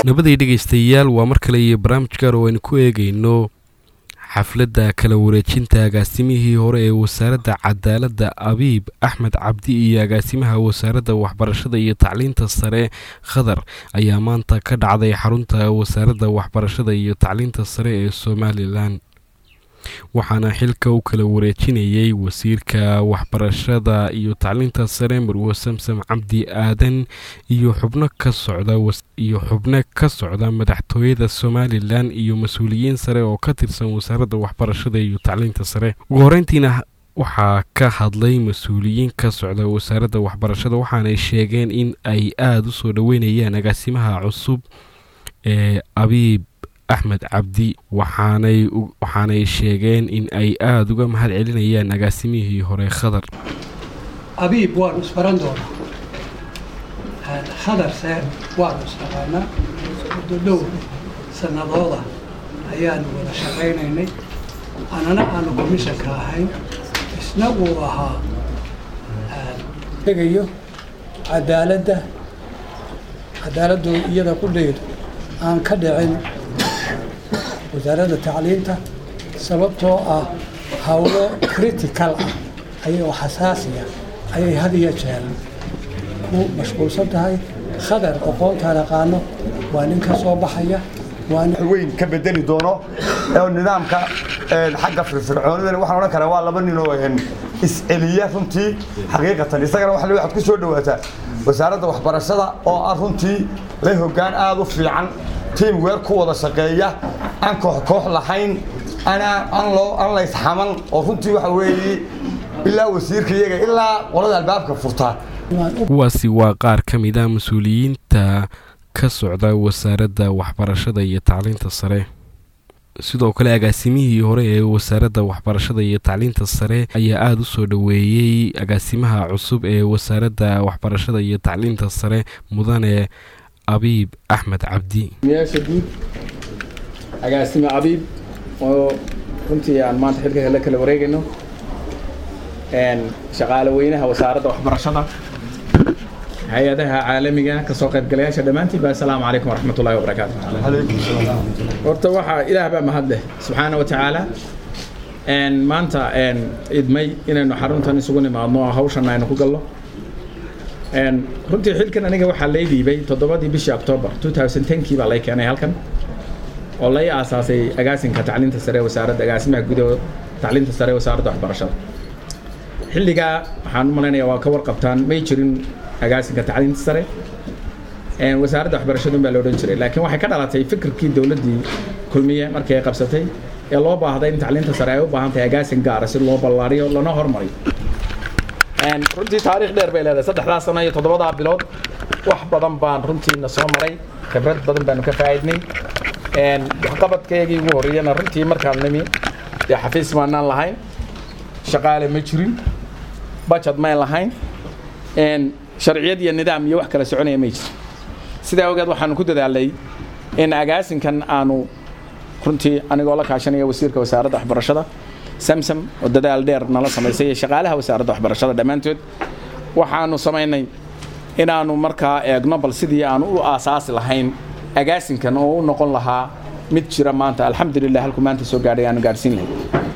nabaday dhegaystayaal waa mar kale iyo barnaamij gaar oo aynu ku eegayno xafladda kala wareejinta agaasimihii hore ee wasaaradda cadaaladda abiib axmed cabdi iyo agaasimaha wasaaradda waxbarashada iyo tacliinta sare khadar ayaa maanta ka dhacday xarunta wasaaradda waxbarashada iyo tacliinta sare ee somalilan waxaana xilka u kala wareejinayay wasiirka waxbarashada iyo tacliinta sare marwo samsam cabdi aadan iyo xubno ka socda iyo xubno ka socda madaxtooyada somalilan iyo mas-uuliyiin sare oo ka tirsan wasaaradda waxbarashada iyo tacliinta sare ugu horeyntiina waxaa ka hadlay mas-uuliyiin ka socda wasaaradda waxbarashada waxaanay sheegeen in ay aada u soo dhoweynayaan agaasimaha cusub ee abiib axmed cabdi waxaanay waxaanay sheegeen in ay aada uga mahad celinayaan agaasimihii hore khadar abiib waanu isbaran doonaa khadarse waanu isnaqaanaa muddo dhow sanadooda ayaanu wada shaqaynaynay anana aanu komishanka ahayn isna uu ahaa egayo cadaaladda cadaaladdu iyada qudheedu aan ka dhicin wasaaradda tacliinta sababtoo ah hawlo critical ah ayagoo xasaasiya ayay had iyo jeer ku mashquulsan tahay khadar aqoontaan aqaano waa nin ka soo baxaya weyn ka bedeli doono oo nidaamka xagga firfircoonida waxaan odhan karaa waa laba nin oo isceliya runtii xaqiiqatan isagana waxa waxaad ku soo dhawaataa wasaaradda waxbarashada oo ah runtii la hoggaan aada u fiican tiim weer ku wada shaqeeya aan koox koox lahayn aan laysxaman oo runtii waxa weeye ilaa wasiirka iyaga ilaa qolada albaabka furtaa kuwaasi waa qaar ka mid a mas-uuliyiinta ka socda wasaaradda waxbarashada iyo tacliinta sare sidoo kale agaasimihii hore ee wasaaradda waxbarashada iyo tacliinta sare ayaa aada u soo dhoweeyey agaasimaha cusub ee wasaaradda waxbarashada iyo tacliinta sare mudane abiib axmed cabdi miyaasha guud agaasime abiib oo runtii aan maanta xilka la kala wareegayno shaqaale weynaha wasaaradda waxbarashada hay-adaha caalamiga kasoo qaybgalayaasha dhammaantiin ba assalaamu calaykum waraxmat ullahi wabarakaatu horta waxaa ilaah baa mahad leh subxaana wa tacaala maanta idmay inaynu xaruntan isugu nimaadno oo hawshan aynu ku galno runtii xilkan aniga waxaa lay dhiibay toddobadii bishii octoobar kii baa lay keenay halkan oo lay aasaasay agaasinka tacliinta sare wasaaradda agaasimaha gudaho tacliinta sare wasaaradda waxbarashada xilligaa waxaan u malaynayaa waa ka warqabtaan may jirin agaasinka tacliinta sare wasaaradda waxbarashadun baa la odhan jiray laakiin waxay ka dhalatay fikirkii dowladdii kulmiye markii ay qabsatay ee loo baahday in tacliinta sare ay u baahan tahay agaasin gaara si loo ballaariyo lana hormariyo runtii taariikh dheer bay leedahay saddexdaa sano iyo toddobadaa bilood wax badan baan runtiina soo maray khibrad badan baanu ka faa'iidnay waxqabadkaygii ugu horreeyana runtii markaan nimi dee xafiis maanaan lahayn shaqaale ma jirin bajad mayn lahayn sharciyad iyo nidaam iyo wax kala soconaya may jirin sidaa ogeed waxaanu ku dadaalnay in agaasinkan aanu runtii anigoo la kaashanaya wasiirka wasaaradda waxbarashada samsam oo dadaal dheer nala samaysay iyo shaqaalaha wasaaradda waxbarashada dhammaantood waxaanu samaynay inaanu markaa eegno bal sidii aanu u aasaasi lahayn agaasinkan oo u noqon lahaa mid jira maanta alxamdulilah halku maanta soo gaadhay aanu gaadhsiin lahayn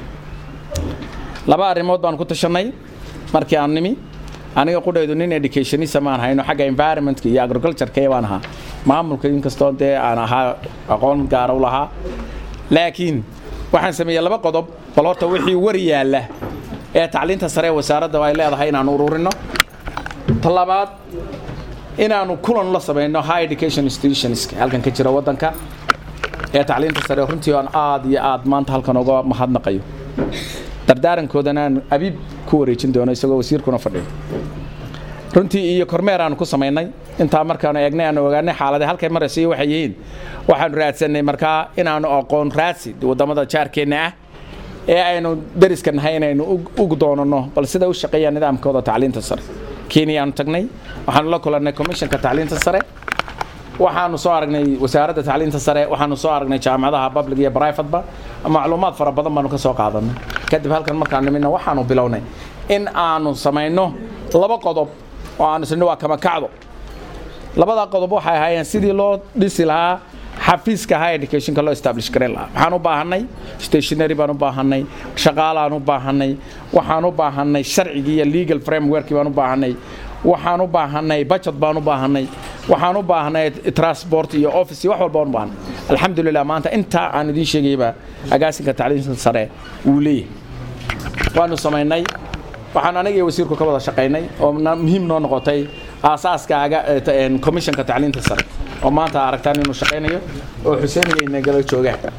laba arrimood baan ku tashanay markii aan nimi aniga qudhaydu nin educationista maan hayno xagga environmentka iyo agricultureka baan ahaa maamulka inkastoo dee aan ahaa aqoon gaara u lahaa laakiin waxaan sameeyey laba qodob bal horta wixii war yaalla ee tacliinta sare ee wasaaradda ay leedahay inaanu ururinno ta labaad inaanu kulan la samayno high education institutionska halkan ka jira waddanka ee tacliinta sare runtii aan aad iyo aad maanta halkan uga mahadnaqayo dardaarankoodana aan abiib ku wareejin doono isagoo wasiirkuna fadhiyo runtii iyo kormeer aanu ku samaynay intaa markaanu eegnay aanu ogaanay xaalade halkay marayso iyo waxay yihiin waxaanu raadsanay markaa inaanu aqoon raadsi waddamada jaarkeenna ah ee aynu dariska nahay inaynu ugu doonano bal sida u shaqeeya nidaamkooda tacliinta sare kenya aanu tagnay waxaanu la kulannay commissionka tacliinta sare waxaanu soo aragnay wasaaradda tacliinta sare waxaanu soo aragnay jaamacadaha public iyo privateba macluumaad fara badan baanu ka soo qaadanay kadib halkan markaan nimidna waxaanu bilownay in aanu samayno laba qodob oo aanu isni waa kama kacdo labadaa qodob waxay ahaayeen sidii loo dhisi lahaa xafiiska high educationka loo establish garan lahaa waxaan u baahanay stationary baan u baahanay shaqaalaan u baahanay waxaan u baahanay sharcigii iyo legal frameworkii baan u baahanay waxaan u baahanay budget baan u baahanay waxaan u baahnay transport iyo office iyo wax walba aan u baahnay alxamdulilah maanta intaa aan idiin sheegayba agaasinka tacliinta sare wuu leeyahay waanu samaynay waxaan aniga iyo wasiirku ka wada shaqaynay oo muhiim noo noqotay aasaaska commissionka tacliinta sare oo maanta aragtaan inuu shaqaynayo oo xuseeniga inagala joogaan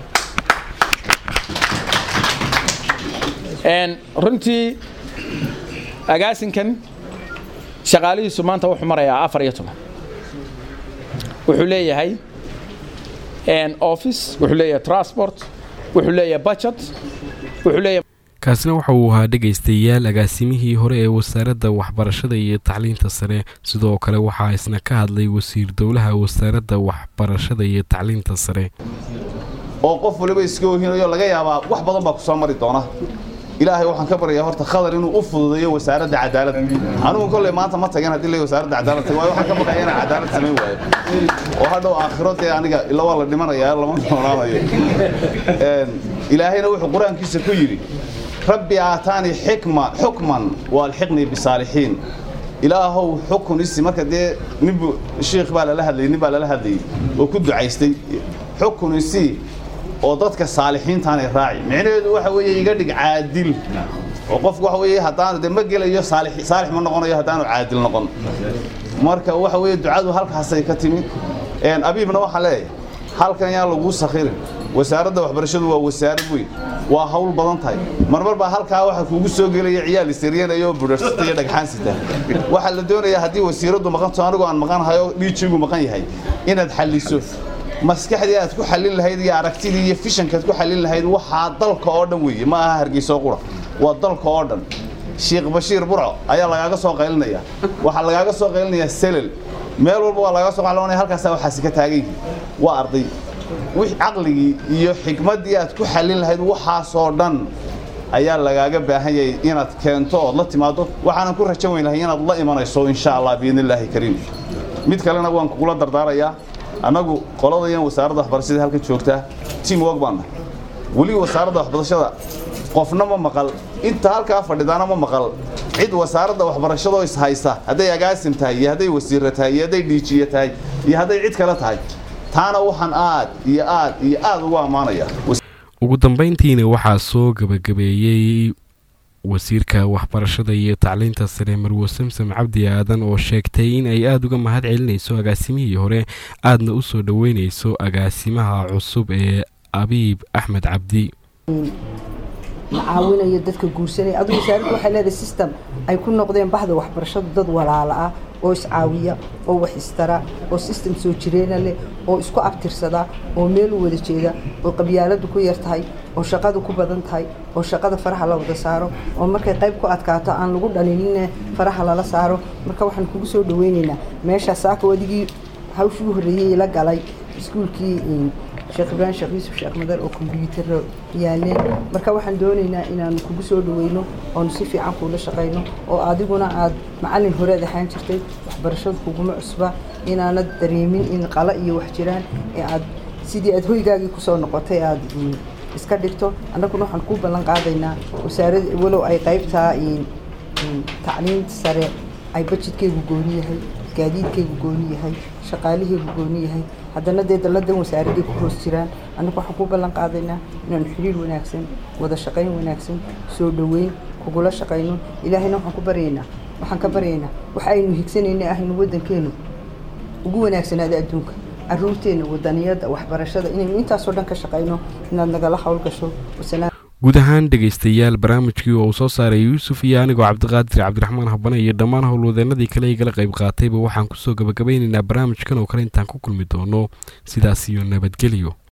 runtii agaasinkan shaqaalihiisu maanta wuxuu marayaa afar iyo toban wuxuu leeyahay office wuxuu leeyahay transport wuxuu leeyahay budget wuxuu leeyahay kaasina waxa uu ahaa dhegaystayaal agaasimihii hore ee wasaaradda waxbarashada iyo tacliinta sare sidoo kale waxaa isna ka hadlay wasiir dowlaha wasaaradda waxbarashada iyo tacliinta sare oo qof waliba iska ohinayo laga yaabaa wax badan baa ku soo mari doona ilaahay waxaan ka baryayaa horta khadar inuu u fududeeyo wasaaradda cadaaladda anigu kolley maanta ma tageen haddii la wasaaradda cadaalad tago waayo waxaan ka baqaya inaan cadaalad samayn waayo oo hadhow aakhiro dee aniga ila waa la dhimanayaa lama noonaanayo ilaahayna wuxuu qur-aankiisa ku yidhi rabbi aataanii xikma xukman waalxiqnii bisaalixiin ilaahow xukun isi marka dee ninbu shiikh baa lala hadlayay nin baa lala hadlayay oo ku ducaystay xukun isi oo dadka saalixiintaanay raaci micnaheedu waxa weeye iga dhig caadil oo qofku waxa weeye haddaanu dee ma gelayo saalix saalix ma noqonayo haddaanu caadil noqon marka waxa weeye ducadu halkaasay ka timi abiibna waxaa leeyahay halkan yaan lagu sakhirin wasaaradda waxbarashadu waa wasaarad weyn waa hawl badan tahay marmar baa halkaa waxa kuugu soo gelaya ciyaal isiryanaya oo budharsata iyo dhagxaan sita waxaa la doonayaa haddii wasiiraddu maqanto anigoo aan maqanahayo dhiijigu maqan yahay inaad xalliso maskaxdii aad ku xallin lahayd iyo aragtidii iyo fishankaad ku xallin lahayd waxaa dalka oo dhan weeye ma aha hargeyso qura waa dalka oo dhan sheekh bashiir burco ayaa lagaaga soo qaylinaya waxaa lagaaga soo qaylinayaa selel meel walba waa lagaaga soo qaylinaya halkaasaa waxaasi ka taagan yihiin waa arday wix caqligii iyo xikmaddii aad ku xallin lahayd waxaasoo dhan ayaa lagaaga baahan yahay inaad keento ood la timaado waxaanan ku rajan weyn lahay inaad la imanayso insha allah biidni illaahi kariim mid kalena waan kugula dardaarayaa annagu qoladayan wasaaradda waxbarashada halkan joogtaa team work baanna weli wasaaradda waxbarashada qofna ma maqal inta halkaa fadhidaana ma maqal cid wasaaradda waxbarashadoo is haysa hadday agaasim tahay iyo hadday wasiirra tahay iyo hadday dhiijiye tahay iyo hadday cid kale tahay taana waxaan aad iyo aad iyo aad ugu ammaanaya ugu dambayntiina waxaa soo gebagabeeyey wasiirka waxbarashada iyo tacliinta sare marwo samsam cabdi aadan oo sheegtay in ay aada uga mahad celinayso agaasimihii hore aadna u soo dhoweynayso agaasimaha cusub ee abiib axmed cabdi macaawinayo dadka guursanaya adigu wasaaraddu waxay leedahay system ay ku noqdeen baxda waxbarashadu dad walaala ah oo iscaawiya oo wax istara oo system soo jireena leh oo isku abtirsada oo meel u wada jeeda oo qabyaaladu ku yar tahay oo shaqadu ku badan tahay oo shaqada faraha la wada saaro oo markay qayb ku adkaato aan lagu dhalinine faraha lala saaro marka waxaan kugu soo dhaweynaynaa meeshaa saako adigii hawshii u horreeyey la galay iskuulkii sheekh ibraahim sheekh yuusuf sheekh madar oo kombyuutar yaaleen marka waxaan doonaynaa inaanu kugu soo dhaweyno oonu si fiican kuula shaqayno oo adiguna aad macallin horead ahaan jirtay waxbarashadu kuguma cusba inaanad dareemin in qala iyo wax jiraan ee aad sidii aad hoygaagii kusoo noqotay aad iska dhigto annaguna waxaan kuu ballan qaadaynaa wasaarad walow ay qaybtaa tacliinta sare ay bajidkeygu gooni yahay gaadiidkeygu gooni yahay shaqaaliheygu gooni yahay haddana dee dalladan wasaaradday ku hoos jiraan annagu waxaan kuu ballan qaadaynaa inaanu xiriir wanaagsan wada shaqayn wanaagsan soo dhoweyn kugula shaqayno ilaahayna waxaan ku baryaynaa waxaan ka baryaynaa waxa aynu higsanayna ah inu waddankeenu ugu wanaagsanaada adduunka caruurteenna wadaniyadda waxbarashada inaynu intaasoo dhan ka shaqayno inaad nagala howlgasho wasalaam guud ahaan dhegaystayaal barnaamijkii oo uu soo saaray yuusuf iyo anigoo cabdiqaadir cabdiraxmaan habane iyo dhammaan howlwadeenadii kale igala qayb qaatayba waxaan kusoo gabagabeynaynaa barnaamijkan oo kale intaan ku kulmi doono sidaas iyo nabadgelyo